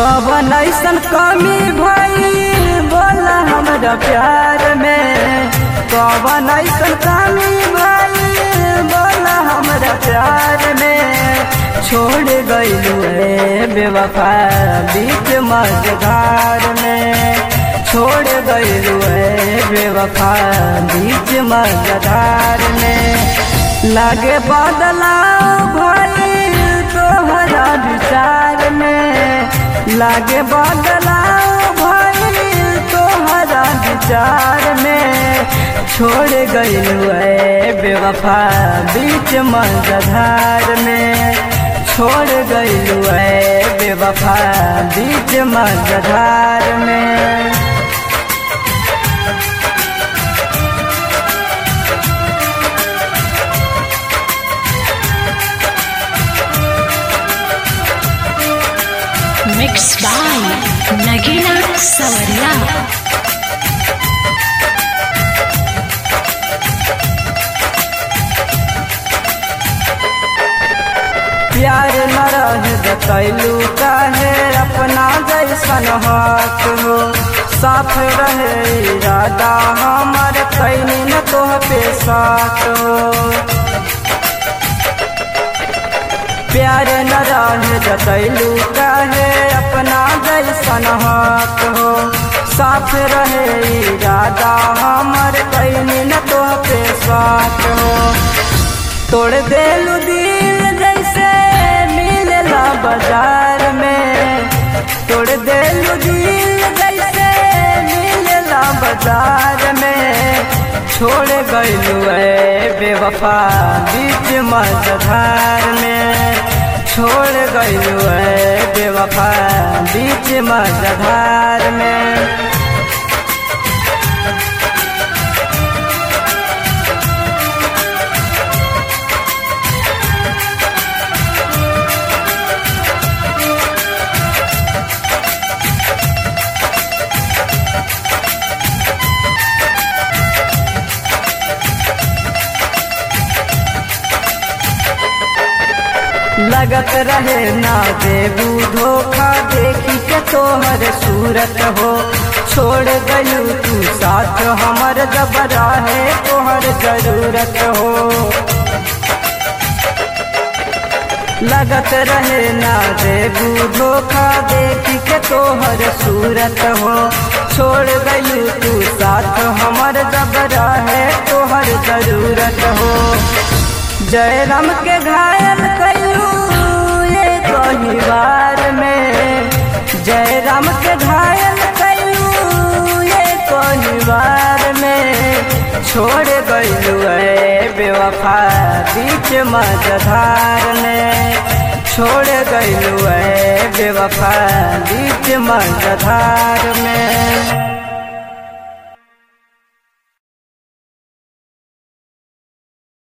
कवन ऐसन कमी भई बोला हमरा प्यार में कवन ऐसन कमी भई बोला हमरा प्यार में छोड़ गईलू रे बेवफा बीच मझधार में छोड़ गईलू रे बेवफा बीच मझधार में लागे बदलाव भई तोहरा विचार में लागे बदलाव भई तोहरा विचार में छोड़ गईलू है बेवफा बीच मझधार में छोड़ गईलू है बेवफा बीच मझधार में Mixed by Nagina Sawariya. प्यार न रह जतैलू काहे अपना जैसन हक हो साफ रहे इरादा हमर कैनी न तोह पे साथ हो प्यार न रह जतैलू काहे अपना जैसन हक हो साफ रहे इरादा हमर कैनी न तोह पे साथ हो तोड़ देलू दिल जैसे मिलला बाजार में तोड़ देलू दिल जैसे मिलला बाजार में छोड़ गईलू है बेवफा बीच मझधार में छोड़ गईलू है बेवफा बीच मझधार में लगत रहे ना देबू धोखा देखी के तोहर सूरत हो छोड़ गयू तू साथ हमर जब रहे तोहर जरूरत हो लगत रहे ना देबू धोखा देखी के तोहर सूरत हो छोड़ गयू तू साथ हमर जब रहे तोहर जरूरत हो जय राम के घायल कयू ये कही बार में जय राम के घायल कयू ये कही बार में छोड़ गयू है बेवफा बीच मझधार में छोड़ गयू है बेवफा बीच मझधार में